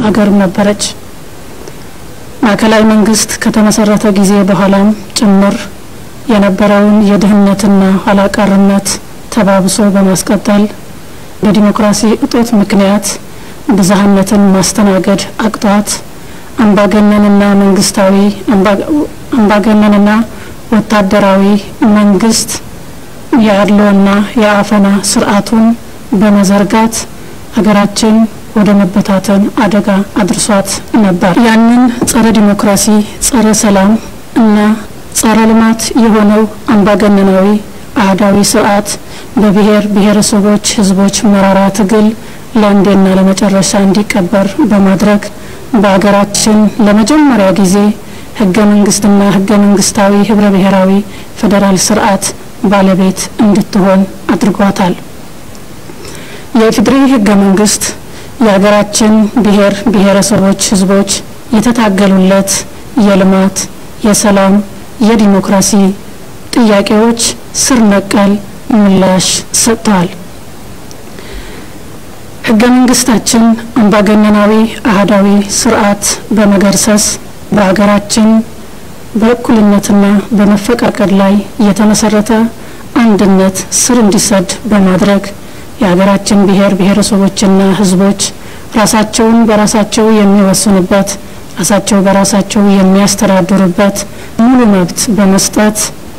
አገርም ነበረች። ማዕከላዊ መንግስት ከተመሰረተ ጊዜ በኋላም ጭምር የነበረውን የድህነትና ኋላቀርነት ተባብሶ በማስቀጠል በዲሞክራሲ እጦት ምክንያት ብዝሃነትን ማስተናገድ አቅቷት አምባገነንና መንግስታዊ አምባገነንና ወታደራዊ መንግስት የአድሎና የአፈና ስርዓቱን በመዘርጋት ሀገራችን ወደ መበታተን አደጋ አድርሷት ነበር። ያንን ጸረ ዲሞክራሲ፣ ጸረ ሰላም እና ጸረ ልማት የሆነው አምባገነናዊ አህዳዊ ስርዓት በብሔር ብሔረሰቦች ህዝቦች መራራ ትግል ለአንዴና ለመጨረሻ እንዲቀበር በማድረግ በሀገራችን ለመጀመሪያ ጊዜ ህገ መንግስትና ህገ መንግስታዊ ህብረ ብሔራዊ ፌዴራል ስርዓት ባለቤት እንድትሆን አድርጓታል። የኢፌዴሪ ህገ መንግስት የሀገራችን ብሔር ብሔረሰቦች ህዝቦች የተታገሉለት የልማት፣ የሰላም፣ የዲሞክራሲ ጥያቄዎች ስር ነቀል ምላሽ ሰጥተዋል። ህገ መንግስታችን አምባገነናዊ አህዳዊ ስርዓት በመገርሰስ በሀገራችን በእኩልነትና በመፈቃቀድ ላይ የተመሰረተ አንድነት ስር እንዲሰድ በማድረግ የሀገራችን ብሔር ብሔረሰቦችና ህዝቦች ራሳቸውን በራሳቸው የሚወስኑበት ራሳቸው በራሳቸው የሚያስተዳድሩበት ሙሉ መብት በመስጠት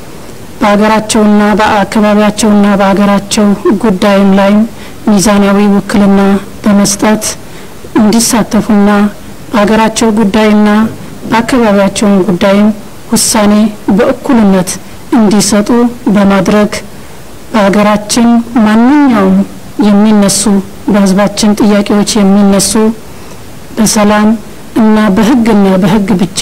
በሀገራቸውና በአካባቢያቸውና በሀገራቸው ጉዳይም ላይ ሚዛናዊ ውክልና በመስጠት እንዲሳተፉና በሀገራቸው ጉዳይና በአካባቢያቸውን ጉዳይም ውሳኔ በእኩልነት እንዲሰጡ በማድረግ በሀገራችን ማንኛውም የሚነሱ በህዝባችን ጥያቄዎች የሚነሱ በሰላም እና በህግና በህግ ብቻ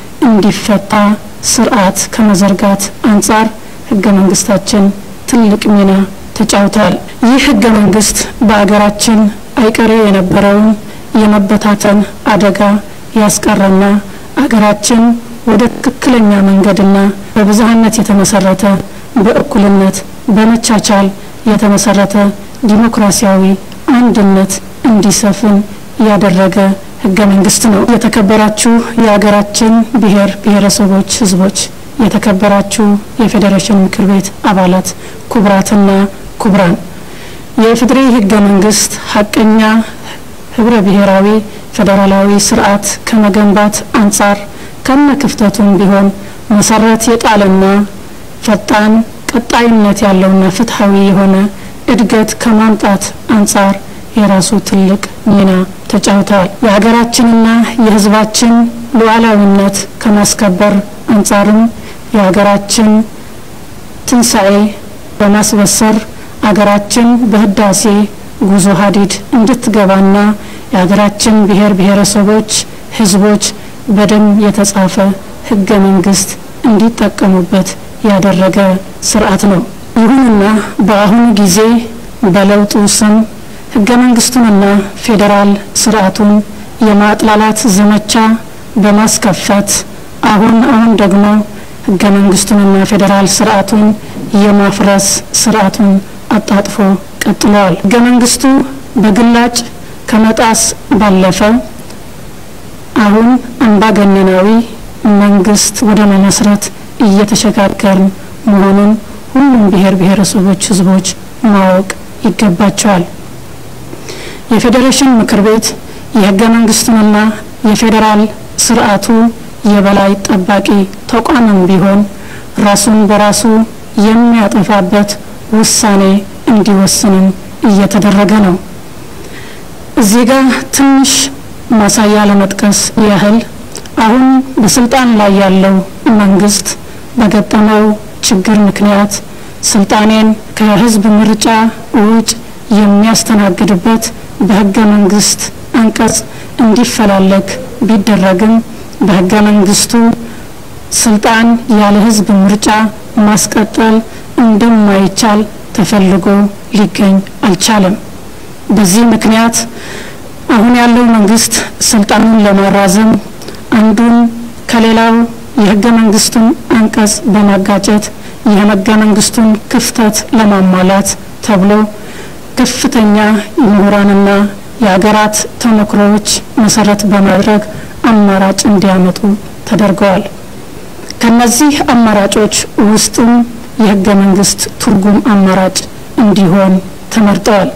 እንዲፈታ ስርዓት ከመዘርጋት አንጻር ህገ መንግስታችን ትልቅ ሚና ተጫውቷል። ይህ ህገ መንግስት በሀገራችን አይቀሬ የነበረውን የመበታተን አደጋ ያስቀረና አገራችን ወደ ትክክለኛ መንገድና በብዝሃነት የተመሰረተ በእኩልነት በመቻቻል የተመሰረተ ዲሞክራሲያዊ አንድነት እንዲሰፍን ያደረገ ህገ መንግስት ነው። የተከበራችሁ የሀገራችን ብሔር ብሔረሰቦች ህዝቦች፣ የተከበራችሁ የፌዴሬሽን ምክር ቤት አባላት፣ ክቡራትና ክቡራን የኢፌዴሪ ህገ መንግስት ሀቀኛ ህብረ ብሔራዊ ፌዴራላዊ ስርዓት ከመገንባት አንጻር ከነ ክፍተቱም ቢሆን መሰረት የጣለና ፈጣን ቀጣይነት ያለውና ፍትሐዊ የሆነ እድገት ከማምጣት አንጻር የራሱ ትልቅ ሚና ተጫውተዋል። የሀገራችንና የህዝባችን ሉዓላዊነት ከማስከበር አንጻርም የሀገራችን ትንሣኤ በማስበሰር አገራችን በህዳሴ ጉዞ ሀዲድ እንድትገባና የሀገራችን ብሔር ብሔረሰቦች ህዝቦች በደም የተጻፈ ህገ መንግስት እንዲጠቀሙበት ያደረገ ስርዓት ነው። ይሁንና በአሁኑ ጊዜ በለውጡ ስም ህገ መንግስቱንና ፌዴራል ስርዓቱን የማጥላላት ዘመቻ በማስከፈት አሁን አሁን ደግሞ ህገ መንግስቱንና ፌዴራል ስርዓቱን የማፍረስ ስርዓቱን አጣጥፎ ቀጥለዋል። ህገ መንግስቱ በግላጭ ከመጣስ ባለፈ አሁን አምባገነናዊ መንግስት ወደ መመስረት እየተሸጋገርን መሆኑን ሁሉም ብሔር ብሔረሰቦች ህዝቦች ማወቅ ይገባቸዋል። የፌዴሬሽን ምክር ቤት የህገ መንግስቱንና የፌዴራል ስርዓቱ የበላይ ጠባቂ ተቋምም ቢሆን ራሱን በራሱ የሚያጠፋበት ውሳኔ እንዲወስንም እየተደረገ ነው። እዚህ ጋር ትንሽ ማሳያ ለመጥቀስ ያህል አሁን በስልጣን ላይ ያለው መንግስት በገጠመው ችግር ምክንያት ስልጣኔን ከህዝብ ምርጫ ውጭ የሚያስተናግድበት በህገ መንግስት አንቀጽ እንዲፈላለግ ቢደረግም በህገ መንግስቱ ስልጣን ያለ ህዝብ ምርጫ ማስቀጠል እንደማይቻል ተፈልጎ ሊገኝ አልቻለም። በዚህ ምክንያት አሁን ያለው መንግስት ስልጣኑን ለማራዘም አንዱን ከሌላው የህገ መንግስቱን አንቀጽ በማጋጨት የህገ መንግስቱን ክፍተት ለማሟላት ተብሎ ከፍተኛ ምሁራንና የሀገራት ተሞክሮዎች መሰረት በማድረግ አማራጭ እንዲያመጡ ተደርገዋል። ከነዚህ አማራጮች ውስጥም የህገ መንግስት ትርጉም አማራጭ እንዲሆን ተመርጠዋል።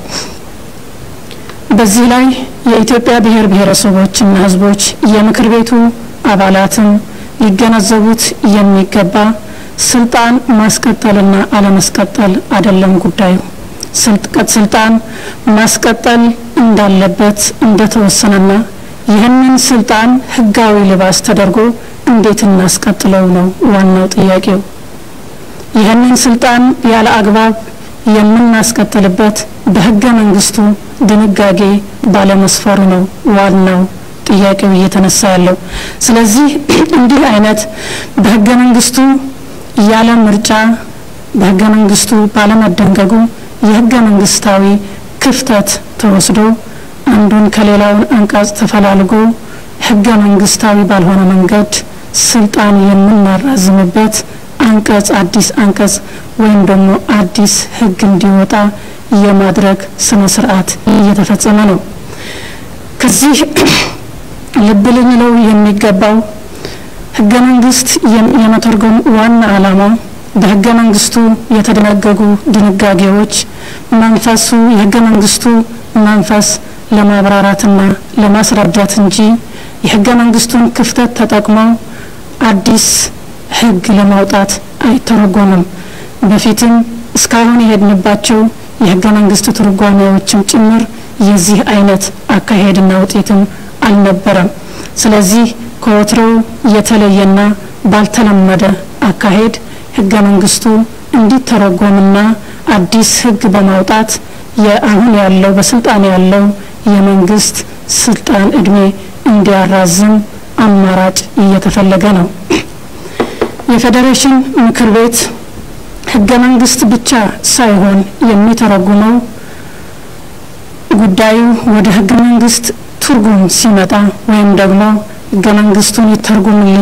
በዚህ ላይ የኢትዮጵያ ብሔር ብሔረሰቦችና ህዝቦች የምክር ቤቱ አባላትም ሊገነዘቡት የሚገባ ስልጣን ማስቀጠልና አለማስቀጠል አይደለም ጉዳዩ። ስልጣን ማስቀጠል እንዳለበት እንደተወሰነና ይህንን ስልጣን ህጋዊ ልባስ ተደርጎ እንዴት እናስቀጥለው ነው ዋናው ጥያቄው። ይህንን ስልጣን ያለ አግባብ የምናስቀጥልበት በህገ መንግስቱ ድንጋጌ ባለመስፈሩ ነው ዋናው ጥያቄው እየተነሳ ያለው። ስለዚህ እንዲህ አይነት በህገ መንግስቱ ያለ ምርጫ በህገ መንግስቱ ባለመደንገጉ የህገ መንግስታዊ ክፍተት ተወስዶ አንዱን ከሌላውን አንቀጽ ተፈላልጎ ህገ መንግስታዊ ባልሆነ መንገድ ስልጣን የምናራዝምበት አንቀጽ አዲስ አንቀጽ ወይም ደግሞ አዲስ ህግ እንዲወጣ የማድረግ ስነ ስርዓት እየተፈጸመ ነው። ከዚህ ልብ ልንለው የሚገባው ህገ መንግስት የመተርጎም ዋና ዓላማ በህገ መንግስቱ የተደነገጉ ድንጋጌዎች መንፈሱ የህገ መንግስቱ መንፈስ ለማብራራትና ለማስረዳት እንጂ የህገ መንግስቱን ክፍተት ተጠቅመው አዲስ ህግ ለማውጣት አይተረጎምም። በፊትም እስካሁን የሄድንባቸው የህገ መንግስት ትርጓሜዎችም ጭምር የዚህ አይነት አካሄድና ውጤትም አልነበረም። ስለዚህ ከወትሮው የተለየና ባልተለመደ አካሄድ ህገ መንግስቱ እንዲተረጎምና አዲስ ህግ በማውጣት የአሁን ያለው በስልጣን ያለው የመንግስት ስልጣን እድሜ እንዲያራዝም አማራጭ እየተፈለገ ነው። የፌዴሬሽን ምክር ቤት ህገ መንግስት ብቻ ሳይሆን የሚተረጉመው ጉዳዩ ወደ ህገ መንግስት ትርጉም ሲመጣ ወይም ደግሞ ህገ መንግስቱን ይተርጉምልኝ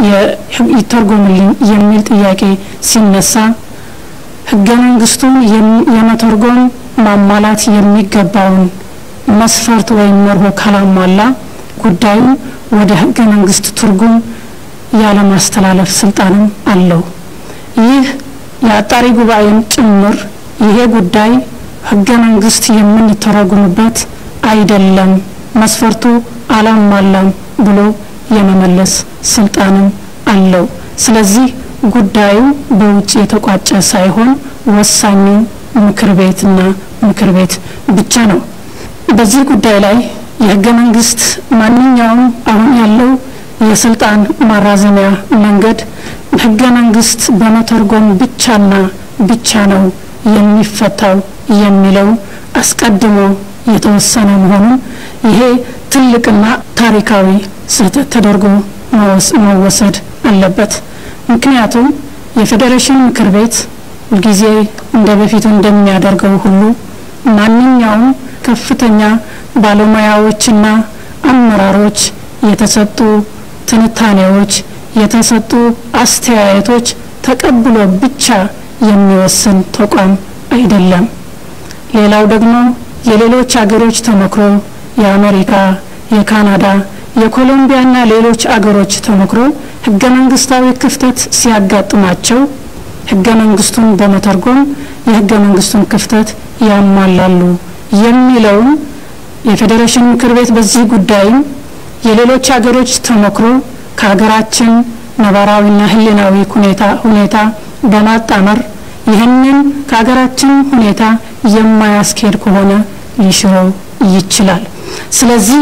ይተርጉምልኝ የሚል ጥያቄ ሲነሳ ህገ መንግስቱን የመተርጎም ማሟላት የሚገባውን መስፈርት ወይም መርሆ ካላሟላ ጉዳዩ ወደ ህገ መንግስት ትርጉም ያለማስተላለፍ ስልጣንም አለው። ይህ የአጣሪ ጉባኤም ጭምር ይሄ ጉዳይ ህገ መንግስት የምንተረጉምበት አይደለም፣ መስፈርቱ አላሟላም ብሎ የመመለስ ስልጣንም አለው። ስለዚህ ጉዳዩ በውጭ የተቋጨ ሳይሆን ወሳኙ ምክር ቤትና ምክር ቤት ብቻ ነው። በዚህ ጉዳይ ላይ የህገ መንግስት ማንኛውም አሁን ያለው የስልጣን ማራዘሚያ መንገድ ህገ መንግስት በመተርጎም ብቻና ብቻ ነው የሚፈታው የሚለው አስቀድሞ የተወሰነ መሆኑን ይሄ ትልቅና ታሪካዊ ስህተት ተደርጎ መወሰድ አለበት። ምክንያቱም የፌዴሬሽን ምክር ቤት ሁልጊዜ እንደ በፊቱ እንደሚያደርገው ሁሉ ማንኛውም ከፍተኛ ባለሙያዎችና አመራሮች የተሰጡ ትንታኔዎች፣ የተሰጡ አስተያየቶች ተቀብሎ ብቻ የሚወስን ተቋም አይደለም። ሌላው ደግሞ የሌሎች አገሮች ተሞክሮ የአሜሪካ፣ የካናዳ፣ የኮሎምቢያና ሌሎች አገሮች ተሞክሮ ህገ መንግስታዊ ክፍተት ሲያጋጥማቸው ህገ መንግስቱን በመተርጎም የህገ መንግስቱን ክፍተት ያሟላሉ የሚለውን የፌዴሬሽን ምክር ቤት በዚህ ጉዳይም የሌሎች ሀገሮች ተሞክሮ ከሀገራችን ነባራዊና ህሊናዊ ሁኔታ ሁኔታ በማጣመር ይህንን ከሀገራችን ሁኔታ የማያስኬድ ከሆነ ሊሽረው ይችላል። ስለዚህ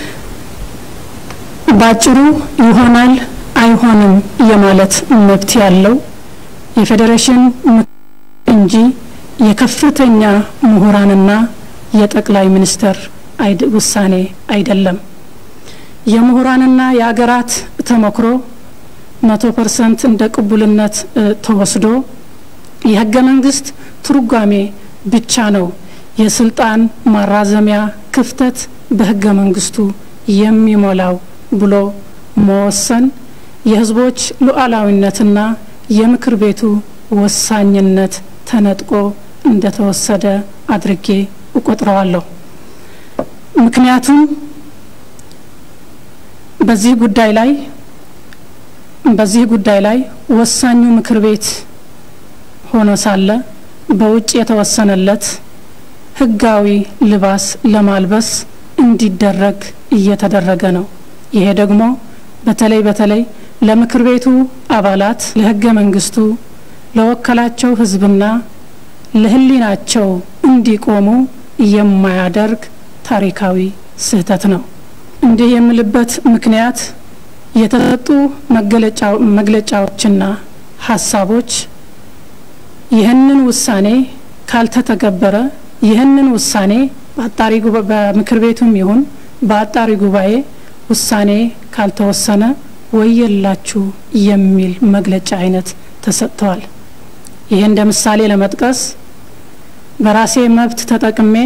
ባጭሩ ይሆናል አይሆንም የማለት መብት ያለው የፌዴሬሽን እንጂ የከፍተኛ ምሁራንና የጠቅላይ ሚኒስትር ውሳኔ አይደለም። የምሁራንና የአገራት ተሞክሮ መቶ ፐርሰንት እንደ ቅቡልነት ተወስዶ የህገ መንግስት ትርጓሜ ብቻ ነው የስልጣን ማራዘሚያ ክፍተት በህገ መንግስቱ የሚሞላው ብሎ መወሰን የህዝቦች ሉዓላዊነትና የምክር ቤቱ ወሳኝነት ተነጥቆ እንደተወሰደ አድርጌ እቆጥረዋለሁ። ምክንያቱም በዚህ ጉዳይ ላይ በዚህ ጉዳይ ላይ ወሳኙ ምክር ቤት ሆኖ ሳለ በውጭ የተወሰነለት ሕጋዊ ልባስ ለማልበስ እንዲደረግ እየተደረገ ነው። ይሄ ደግሞ በተለይ በተለይ ለምክር ቤቱ አባላት ለሕገ መንግስቱ ለወከላቸው ሕዝብና ለሕሊናቸው እንዲቆሙ የማያደርግ ታሪካዊ ስህተት ነው። እንዲህ የምልበት ምክንያት የተሰጡ መግለጫዎችና ሀሳቦች ይህንን ውሳኔ ካልተተገበረ ይህንን ውሳኔ በአጣሪ በምክር ቤቱም ይሁን በአጣሪ ጉባኤ ውሳኔ ካልተወሰነ ወየላችሁ የሚል መግለጫ አይነት ተሰጥተዋል። ይህ እንደ ምሳሌ ለመጥቀስ በራሴ መብት ተጠቅሜ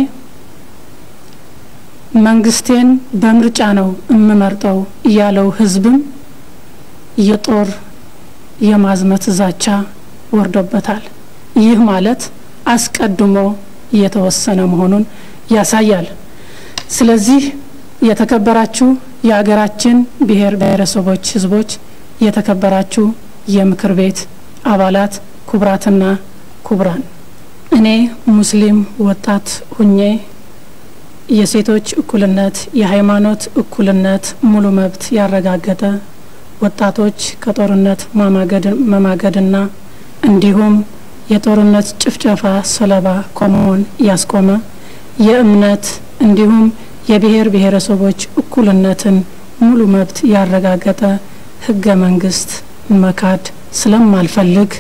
መንግስቴን በምርጫ ነው የምመርጠው ያለው ህዝብም የጦር የማዝመት ዛቻ ወርዶበታል። ይህ ማለት አስቀድሞ የተወሰነ መሆኑን ያሳያል። ስለዚህ የተከበራችሁ የሀገራችን ብሔር ብሔረሰቦች ህዝቦች፣ የተከበራችሁ የምክር ቤት አባላት፣ ክቡራትና ክቡራን፣ እኔ ሙስሊም ወጣት ሁኜ የሴቶች እኩልነት፣ የሃይማኖት እኩልነት ሙሉ መብት ያረጋገጠ ወጣቶች ከጦርነት መማገድና እንዲሁም የጦርነት ጭፍጨፋ ሰለባ ከመሆን ያስቆመ የእምነት እንዲሁም የብሔር ብሔረሰቦች እኩልነትን ሙሉ መብት ያረጋገጠ ህገ መንግስት መካድ ስለማልፈልግ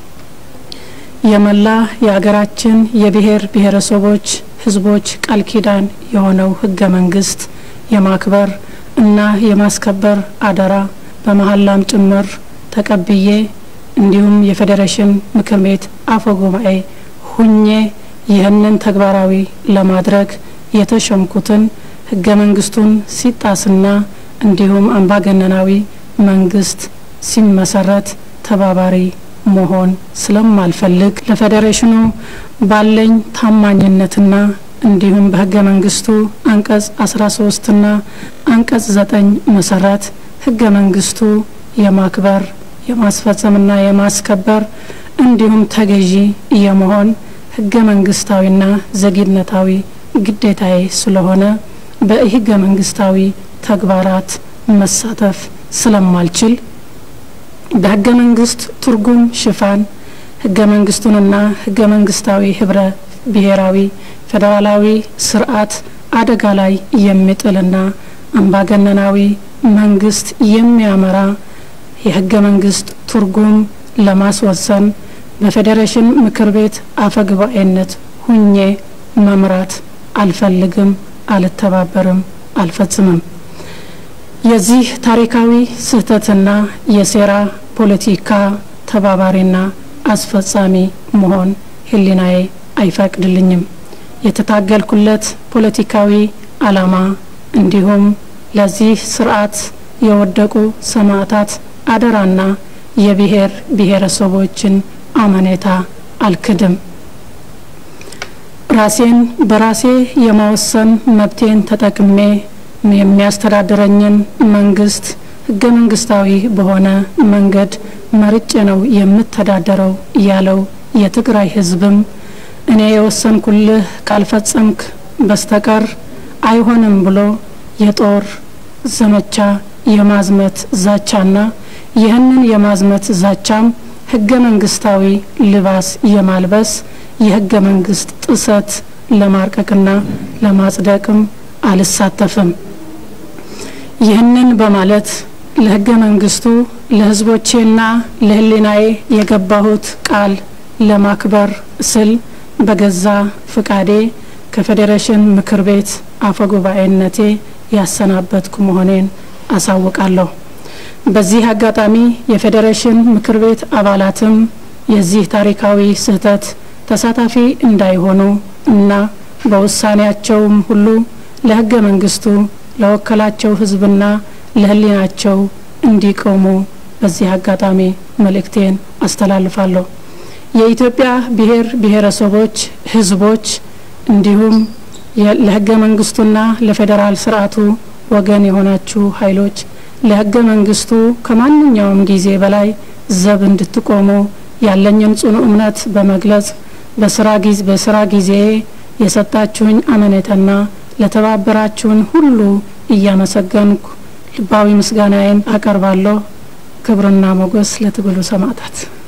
የመላ የሀገራችን የብሔር ብሔረሰቦች ህዝቦች ቃል ኪዳን የሆነው ህገ መንግስት የማክበር እና የማስከበር አደራ በመሀላም ጭምር ተቀብዬ እንዲሁም የፌዴሬሽን ምክር ቤት አፈ ጉባኤ ሁኜ ይህንን ተግባራዊ ለማድረግ የተሸምኩትን ህገ መንግስቱን ሲጣስና እንዲሁም አምባገነናዊ መንግስት ሲመሰረት ተባባሪ መሆን ስለማልፈልግ ለፌዴሬሽኑ ባለኝ ታማኝነትና እንዲሁም በህገ መንግስቱ አንቀጽ 13ና አንቀጽ 9 መሰረት ህገ መንግስቱ የማክበር የማስፈጸምና የማስከበር እንዲሁም ተገዢ የመሆን ህገ መንግስታዊና ዘግይነታዊ ግዴታዬ ስለሆነ በህገ መንግስታዊ ተግባራት መሳተፍ ስለማልችል በህገ መንግስት ትርጉም ሽፋን ህገ መንግስቱንና ህገ መንግስታዊ ህብረ ብሔራዊ ፌዴራላዊ ስርዓት አደጋ ላይ የሚጥልና አምባገነናዊ መንግስት የሚያመራ የህገ መንግስት ትርጉም ለማስወሰን በፌዴሬሽን ምክር ቤት አፈ ጉባኤነት ሁኜ መምራት አልፈልግም፣ አልተባበርም፣ አልፈጽምም። የዚህ ታሪካዊ ስህተትና የሴራ ፖለቲካ ተባባሪና አስፈጻሚ መሆን ህሊናዬ አይፈቅድልኝም። የተታገልኩለት ፖለቲካዊ አላማ እንዲሁም ለዚህ ስርዓት የወደቁ ሰማዕታት አደራና የብሔር ብሔረሰቦችን አመኔታ አልክድም። ራሴን በራሴ የመወሰን መብቴን ተጠቅሜ የሚያስተዳድረኝን መንግስት ህገ መንግስታዊ በሆነ መንገድ መርጬ ነው የምተዳደረው ያለው የትግራይ ህዝብም እኔ የወሰንኩልህ ካልፈጸምክ በስተቀር አይሆንም ብሎ የጦር ዘመቻ የማዝመት ዛቻና ይህንን የማዝመት ዛቻም ህገ መንግስታዊ ልባስ የማልበስ የህገ መንግስት ጥሰት ለማርቀቅና ለማጽደቅም አልሳተፍም። ይህንን በማለት ለህገ መንግስቱ ለህዝቦቼና ለህሊናዬ የገባሁት ቃል ለማክበር ስል በገዛ ፍቃዴ ከፌዴሬሽን ምክር ቤት አፈ ጉባኤነቴ ያሰናበትኩ መሆኔን አሳውቃለሁ። በዚህ አጋጣሚ የፌዴሬሽን ምክር ቤት አባላትም የዚህ ታሪካዊ ስህተት ተሳታፊ እንዳይሆኑ እና በውሳኔያቸውም ሁሉ ለህገ መንግስቱ ለወከላቸው ህዝብና ለህሊናቸው እንዲቆሙ በዚህ አጋጣሚ መልእክቴን አስተላልፋለሁ። የኢትዮጵያ ብሔር ብሔረሰቦች ህዝቦች እንዲሁም ለህገ መንግስቱና ለፌዴራል ስርዓቱ ወገን የሆናችሁ ኃይሎች ለህገ መንግስቱ ከማንኛውም ጊዜ በላይ ዘብ እንድትቆሙ ያለኝን ጽኑ እምነት በመግለጽ በስራ ጊዜ በስራ ጊዜ የሰጣችሁኝ አመኔታና ለተባበራችሁን ሁሉ እያመሰገንኩ ልባዊ ምስጋናዬን አቀርባለሁ። ክብርና ሞገስ ለትግሉ ሰማዕታት።